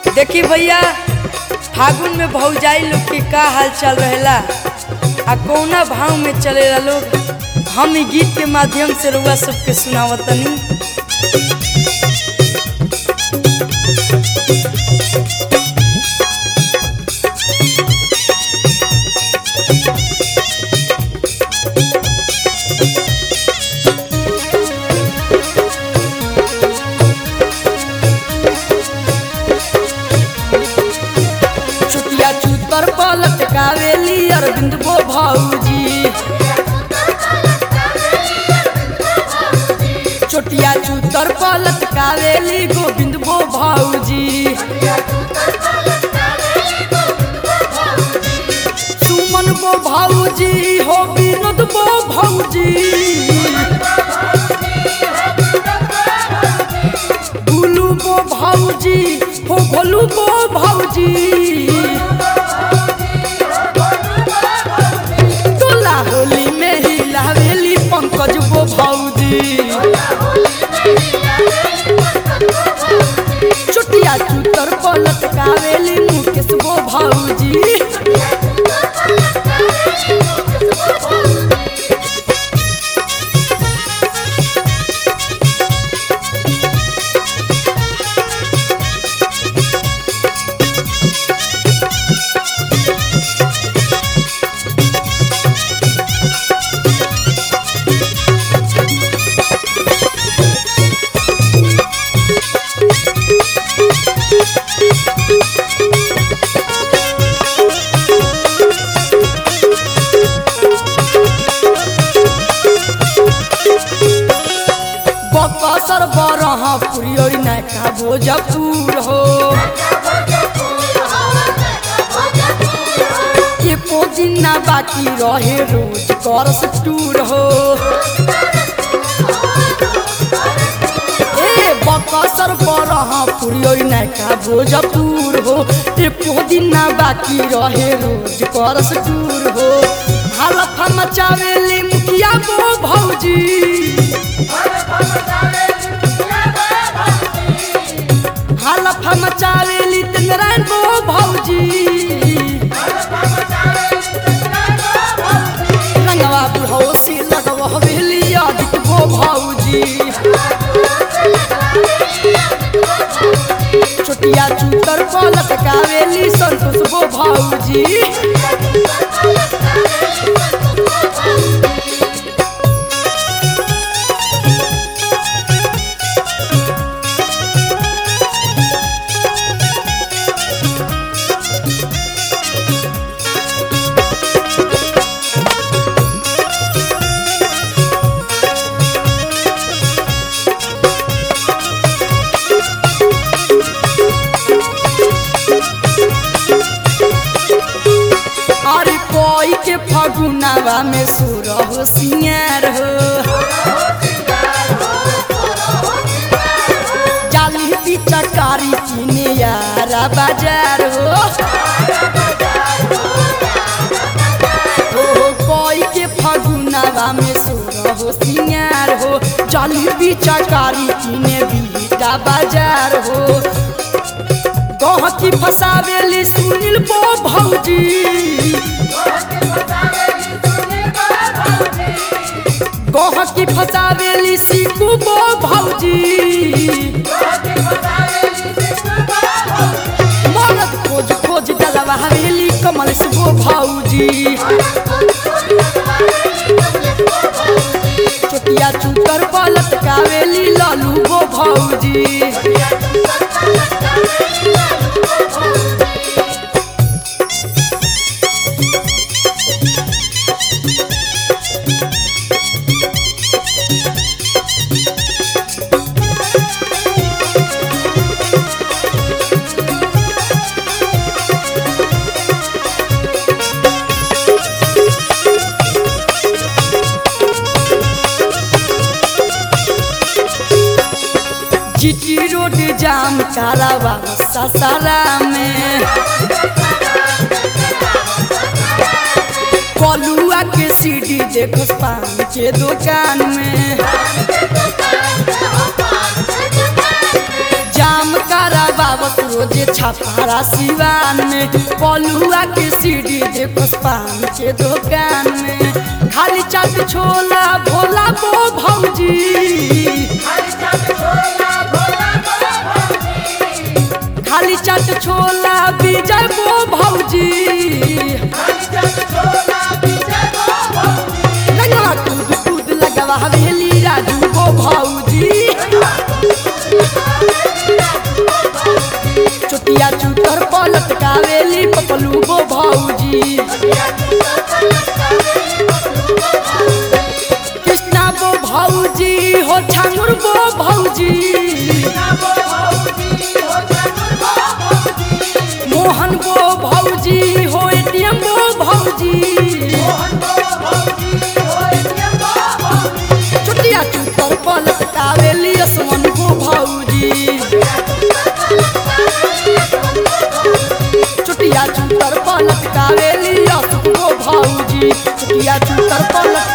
देखी भैया फागुन में भौजाई लोग के का हाल चल रहेला आ कौना भाव में चलेला लोग हम ई गीत के माध्यम से रउआ सबके सुनावतनी चुटिया चूतर पलट कावेली अरविंद बो भौजी चोटिया चूतर पलट कावेली गोविंद बो भौजी सुमन बो भौजी हो विनोद बो भौजी गुलू बो भौजी हो भोलू बो भौजी तोला होली में ही लावेली पंकज बो भौजी चुटिया चूतर पलट कावेली मुकेश बो भौजी बकसर बरह पुरियोरी नायका भोजपुर हो एको दिन ना बाकी रहे रोज करस टूर हो ए बकसर बरह पुरियोरी नायका भोजपुर हो एको दिन ना बाकी रहे रोज करस टूर हो हालत मचावेली मुखिया बो भौजी हालत मचावेली नारायण बो भौजी रंगवा बुढ़ौसी लगवा हवेली आदित बो भौजी छोटिया चूतर पलट कावेली संतोष बो भौजी अरे कोई के फगुनावा में सुर हो सिंगार हो जाली पिचकारी किने यारा बाजार हो ओ कोई के फगुनावा में सुर हो सिंगार हो जाली पिचकारी किने बीटा बाजार हो गहकी फसावेली सुनील बो भौजी गहकी फसावेली सीकू बो भौजी मरद खोज खोज डलवा हवेली कमल से बो भौजी चोटिया चूतर पलट कावेली लालू बो भौजी जीटी रोड जाम कारावा ससारा में कलुआ के सीडी देखो पान के दुकान में जाम कारा बाबत रोजे छापारा सिवान में पलुआ के सीढ़ी देखो पान के दुकान में खाली चाट छोला भोला बो भौजी खाली चाट छोला विजय बो भौजी लगवा कूद कूद लगवा हवेली राजू बो भौजी चुटिया चुटर पलट कावेली पपलू बो भौजी कृष्णा बो भौजी हो छांगुर बो भौजी मोहन बो भौजी हो एटीएम बो भौजी चुटिया चुटर पलट कावेली असमन बो भौजी चुटिया चुटर पलट कावेली असुक बो भौजी चुटिया चुटर पलट